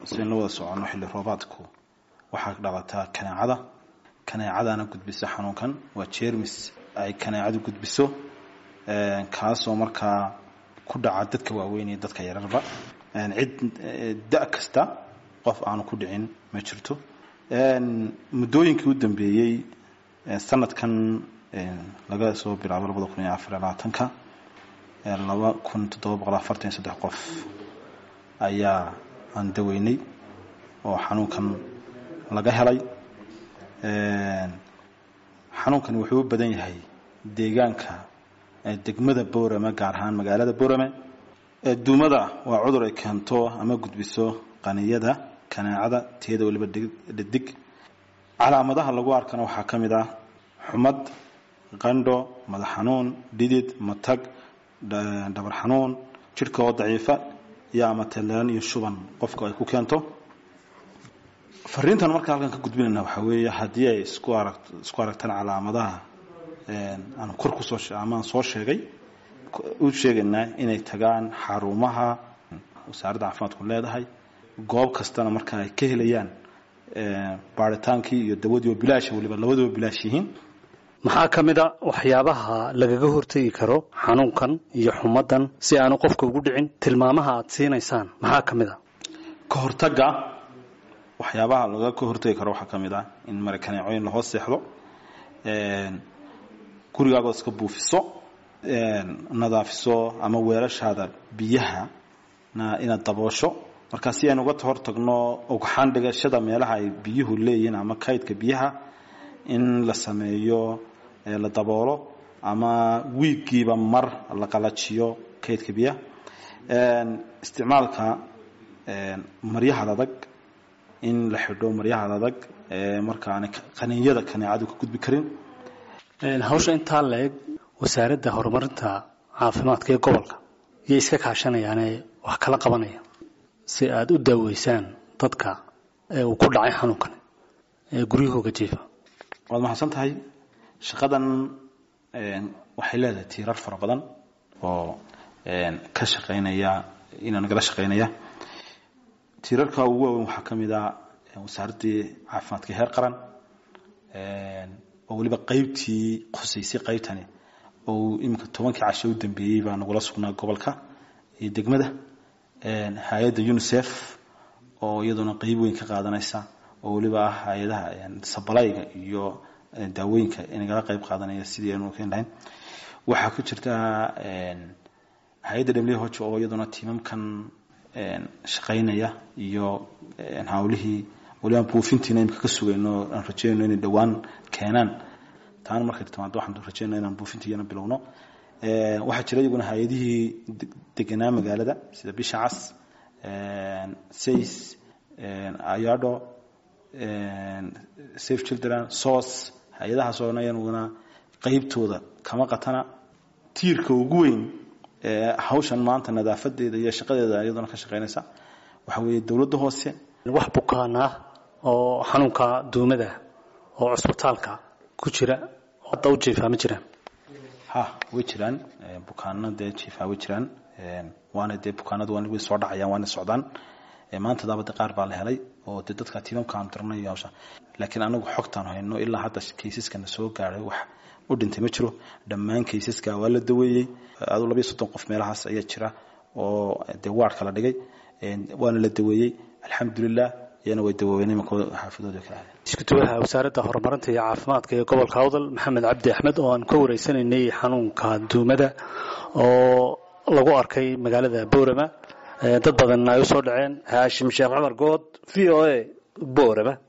sidayn la wada soconno xilli roobaadku waxaa dhalataa kaneecada kaneecadana gudbisa xanuunkan waa jermis ay kaneecadu gudbiso kaasoo markaa ku dhaca dadka waaweyn iyo dadka yararba cid da kasta qof aanu ku dhicin ma jirto muddooyinkii u dambeeyey sanadkan laga soo bilaabo labada kun iyo afar iyo labaatanka laba kun toddoba boqol afartan iyo saddex qof ayaa aan daweynay oo xanuunkan laga helay xanuunkan wuxuu u badan yahay deegaanka degmada boorame gaar ahaan magaalada boorame duumada waa cudur ay keento ama gudbiso qaniyada kaneecada teeda waliba dhadig calaamadaha lagu arkana waxaa ka mid ah xumad qandho madax xanuun dhidid matag dhabar xanuun jidhka oo daciifa iyo ama talaan iyo shuban qofka ay ku keento fariintan marka halkan ka gudbinayna waxaa weeye haddii ay isku arag isku aragtaan calaamadaha aan kor kusoo amaan soo sheegay u sheegaynaa inay tagaan xarumaha wasaaradda caafimaadku leedahay goob kastana marka ay ka helayaan baaritaankii iyo dawadii oo bilaasha waliba labadaba bilaash yihiin maxaa ka mid a waxyaabaha lagaga hortegi karo xanuunkan iyo xumadan si aanu qofka ugu dhicin tilmaamaha aad siinaysaan maxaa ka mid a ka hortagga waxyaabaha laga ka hortegi karo waxaa ka mid ah in mara kaneecooyin lahoos seexdo gurigaagood iska buufiso nadaafiso ama weelashaada biyaha na inaad daboosho marka si aynu uga hortagno ugxaan dhigashada meelaha ay biyuhu leeyihiin ama kaydka biyaha in la sameeyo la daboolo ama wiiggiiba mar la qalajiyo kaydka biyaha isticmaalka maryahaad adag in la xidho maryahaad adag markaana qaniinyada kaneecadu ka gudbi karin hawsha intaa la-eg wasaaradda horumarinta caafimaadka ee gobolka iyay iska kaashanayaane wax kala qabanaya si aada u daaweysaan dadka ee uu ku dhacay xanuunkan ee guryahooga jiifa waad mahadsan tahay shaqadan waxay leedahay tiirar fara badan oo ka shaqaynaya inaa nagala shaqaynaya tiirarka ugu waaweyn waxaa ka mid ah wasaaraddii caafimaadka heer qaran oo weliba qaybtii khusaysay qaybtani oo iminka tobankii casho u dambeeyey baa nagula sugnaa gobolka iyo degmada hay-adda unisef oo iyaduna qeyb weyn ka qaadanaysa oo weliba ah hay-adaha sabalayga iyo daawooyinka inagala qeyb qaadanaya sidii aynu keeni lahayn waxaa ku jirta hay-adda w h oo iyaduna tiimamkan shaqaynaya iyo hawlihii waliba buufintiina imika ka sugayno aan rajeynayno inay dhowaan keenaan taana markay timaado waxaan rajeynaa inaan buufintiiyana bilowno waxaa jira iyaguna hay-adihii deganaa magaalada sida bisha cas says ayado safe children sos hay-adahaas oo iyaguna qeybtooda kama qatana tiirka ugu weyn hawshan maanta nadaafadeeda iyo shaqadeeda iyaduna ka shaqaynaysa waxa weeye dowladda hoose wax bukaan ah oo xanuunka duumada oo cusbitaalka ku jira hadda u jiifaa ma jiraan ha way jiraan bukaano dee jiifaa way jiraan waana dee bukaanadu waan way soo dhacayaan waana socdaan maanta daabade qaar baa la helay oo dee dadka tiimamka aan dirnay iyo hawsha laakiin anagu xogtaan hayno ilaa hadda kaysaskana soo gaadhay wax u dhintay ma jiro dhammaan kaysaska waa la daweeyey adu labayo soddon qof meelahaas ayaa jira oo dee waardka la dhigay waana la daweeyey alxamdulilah iyana way dawoobeen imanka xaafadooda kala aadeen iskutuwaha wasaaradda horumarinta iyo caafimaadka ee gobolka awdal maxamed cabdi axmed oo aan ka wareysanaynay xanuunka duumada oo lagu arkay magaalada boorama dad badan ay u soo dhaceen haashim sheekh cumar good v o a boorama